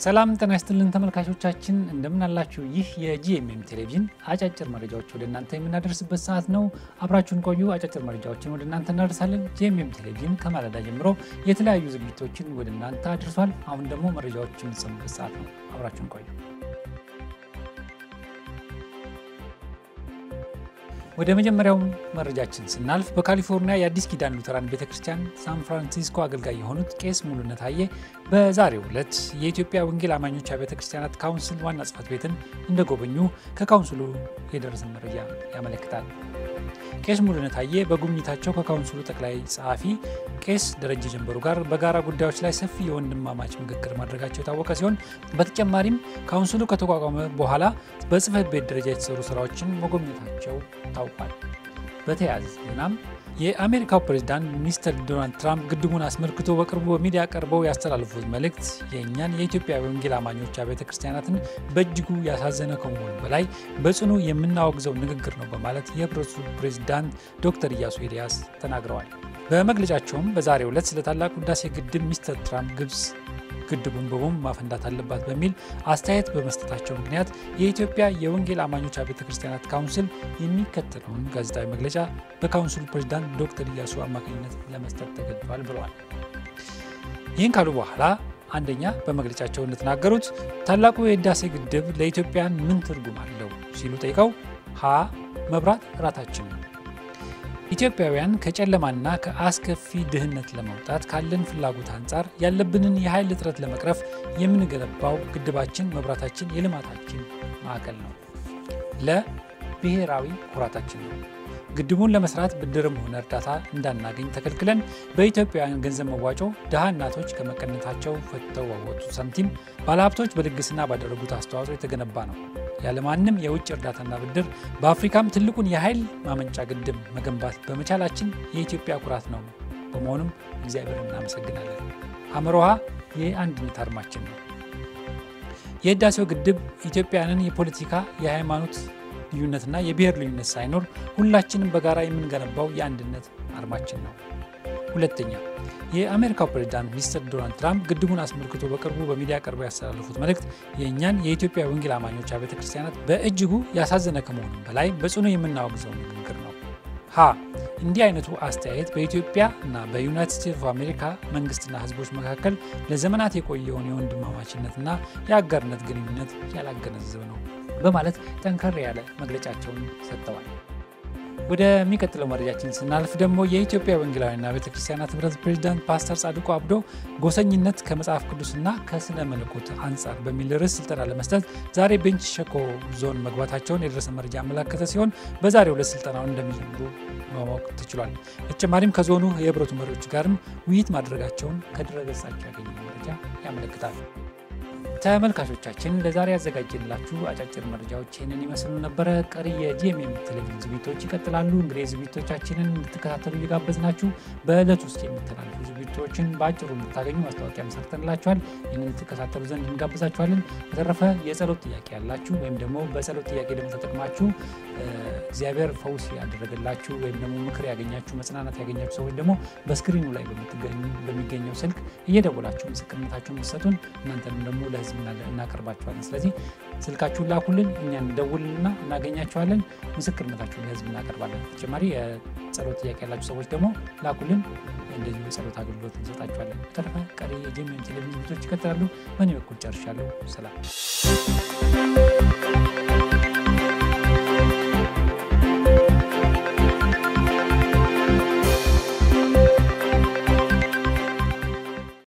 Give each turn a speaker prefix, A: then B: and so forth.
A: ሰላም ጤና ይስጥልን ተመልካቾቻችን፣ እንደምን አላችሁ? ይህ የጂኤምኤም ቴሌቪዥን አጫጭር መረጃዎች ወደ እናንተ የምናደርስበት ሰዓት ነው። አብራችሁን ቆዩ። አጫጭር መረጃዎችን ወደ እናንተ እናደርሳለን። ጂኤምኤም ቴሌቪዥን ከማለዳ ጀምሮ የተለያዩ ዝግጅቶችን ወደ እናንተ አድርሷል። አሁን ደግሞ መረጃዎች የምትሰሙበት ሰዓት ነው። አብራችሁን ቆዩ። ወደ መጀመሪያው መረጃችን ስናልፍ በካሊፎርኒያ የአዲስ ኪዳን ሉተራን ቤተ ክርስቲያን ሳን ፍራንሲስኮ አገልጋይ የሆኑት ቄስ ሙሉነት አየ በዛሬው ዕለት የኢትዮጵያ ወንጌል አማኞች ቤተ ክርስቲያናት ካውንስል ዋና ጽሕፈት ቤትን እንደጎበኙ ከካውንስሉ የደረሰን መረጃ ያመለክታል። ቄስ ሙሉነት አየ በጉብኝታቸው ከካውንስሉ ጠቅላይ ጸሐፊ ቄስ ደረጀ ጀንበሩ ጋር በጋራ ጉዳዮች ላይ ሰፊ የወንድማማች ምክክር ማድረጋቸው የታወቀ ሲሆን በተጨማሪም ካውንስሉ ከተቋቋመ በኋላ በጽሕፈት ቤት ደረጃ የተሰሩ ስራዎችን መጎብኘታቸው ታውቋል። በተያያዘ ዜናም የአሜሪካው ፕሬዚዳንት ሚስተር ዶናልድ ትራምፕ ግድቡን አስመልክቶ በቅርቡ በሚዲያ ቀርበው ያስተላልፉት መልእክት የእኛን የኢትዮጵያ ወንጌል አማኞች ቤተ ክርስቲያናትን በእጅጉ ያሳዘነ ከመሆኑ በላይ በጽኑ የምናወግዘው ንግግር ነው በማለት የህብረቱ ፕሬዚዳንት ዶክተር ኢያሱ ኤልያስ ተናግረዋል። በመግለጫቸውም በዛሬው ዕለት ስለ ታላቁ ህዳሴ ግድብ ሚስተር ትራምፕ ግብጽ ግድቡን በቦምብ ማፈንዳት አለባት በሚል አስተያየት በመስጠታቸው ምክንያት የኢትዮጵያ የወንጌል አማኞች ቤተ ክርስቲያናት ካውንስል የሚከተለውን ጋዜጣዊ መግለጫ በካውንስሉ ፕሬዚዳንት ዶክተር ኢያሱ አማካኝነት ለመስጠት ተገድዷል ብለዋል። ይህን ካሉ በኋላ አንደኛ በመግለጫቸው እንደተናገሩት ታላቁ የህዳሴ ግድብ ለኢትዮጵያን ምን ትርጉም አለው ሲሉ ጠይቀው ሀ መብራት ራታችን ነው ኢትዮጵያውያን ከጨለማና ከአስከፊ ድህነት ለመውጣት ካለን ፍላጎት አንጻር ያለብንን የኃይል እጥረት ለመቅረፍ የምንገነባው ግድባችን መብራታችን የልማታችን ማዕከል ነው። ለብሔራዊ ኩራታችን ነው። ግድቡን ለመስራት ብድርም ሆነ እርዳታ እንዳናገኝ ተከልክለን በኢትዮጵያውያን ገንዘብ መዋጮ ድሃ እናቶች ከመቀነታቸው ፈትተው ባወጡት ሳንቲም ባለሀብቶች በልግስና ባደረጉት አስተዋጽኦ የተገነባ ነው። ያለማንም የውጭ እርዳታና ብድር በአፍሪካም ትልቁን የኃይል ማመንጫ ግድብ መገንባት በመቻላችን የኢትዮጵያ ኩራት ነው። በመሆኑም እግዚአብሔር እናመሰግናለን። አምሮሃ የአንድነት አርማችን ነው። የህዳሴው ግድብ ኢትዮጵያንን የፖለቲካ የሃይማኖት ልዩነትና የብሔር ልዩነት ሳይኖር ሁላችንም በጋራ የምንገነባው የአንድነት አርማችን ነው። ሁለተኛ የአሜሪካው ፕሬዚዳንት ሚስተር ዶናልድ ትራምፕ ግድቡን አስመልክቶ በቅርቡ በሚዲያ ቀርበው ያስተላለፉት መልእክት የእኛን የኢትዮጵያ ወንጌል አማኞች ቤተ ክርስቲያናት በእጅጉ ያሳዘነ ከመሆኑም በላይ በጽኑ የምናወግዘው ንግግር ነው። ሀ እንዲህ አይነቱ አስተያየት በኢትዮጵያ እና በዩናይትድ ስቴትስ ኦፍ አሜሪካ መንግስትና ህዝቦች መካከል ለዘመናት የቆየውን የወንድማማችነትና የአጋርነት ግንኙነት ያላገነዘበ ነው በማለት ጠንከር ያለ መግለጫቸውን ሰጥተዋል። ወደሚቀጥለው መረጃችን ስናልፍ ደግሞ የኢትዮጵያ ወንጌላውያንና ቤተ ክርስቲያናት ህብረት ፕሬዚዳንት ፓስተር ጻድቁ አብዶ ጎሰኝነት ከመጽሐፍ ቅዱስና ከስነ መለኮት አንጻር በሚል ርዕስ ስልጠና ለመስጠት ዛሬ ቤንች ሸኮ ዞን መግባታቸውን የደረሰ መረጃ ያመላከተ ሲሆን በዛሬው ዕለት ስልጠናውን እንደሚጀምሩ ማወቅ ተችሏል። በተጨማሪም ከዞኑ የህብረቱ መሪዎች ጋርም ውይይት ማድረጋቸውን ከድረገጻቸው ያገኘው መረጃ ያመለክታል። ተመልካቾቻችን ለዛሬ ያዘጋጀንላችሁ አጫጭር መረጃዎች ይህንን ይመስሉ ነበረ። ቀሪ የጂኤምኤም ቴሌቪዥን ዝግጅቶች ይቀጥላሉ። እንግዲህ ዝግጅቶቻችንን እንድትከታተሉ እየጋበዝናችሁ በዕለት ውስጥ የሚተላለፉ ዝግጅቶችን በአጭሩ እንድታገኙ ማስታወቂያ መሰርተንላችኋል። ይህንን እንድትከታተሉ ዘንድ እንጋብዛችኋለን። በተረፈ የጸሎት ጥያቄ ያላችሁ ወይም ደግሞ በጸሎት ጥያቄ ደግሞ ተጠቅማችሁ እግዚአብሔር ፈውስ ያደረገላችሁ ወይም ደግሞ ምክር ያገኛችሁ መጽናናት ያገኛችሁ ሰዎች ደግሞ በስክሪኑ ላይ በሚገኘው ስልክ እየደወላችሁ ምስክርነታችሁን ምሰጡን እናንተንም ደግሞ ለህዝብ እናቀርባችኋለን። ስለዚህ ስልካችሁን ላኩልን፣ እኛ እንደውልና እናገኛችኋለን። ምስክርነታችሁን ለህዝብ እናቀርባለን። ተጨማሪ የጸሎት ጥያቄ ያላችሁ ሰዎች ደግሞ ላኩልን፣ እንደዚሁ የጸሎት አገልግሎት እንሰጣችኋለን። በተረፈ ቀሪ የጂኤምኤም ቴሌቪዥን ዝግጅቶች ይቀጥላሉ። በእኔ በኩል ጨርሻለሁ። ሰላም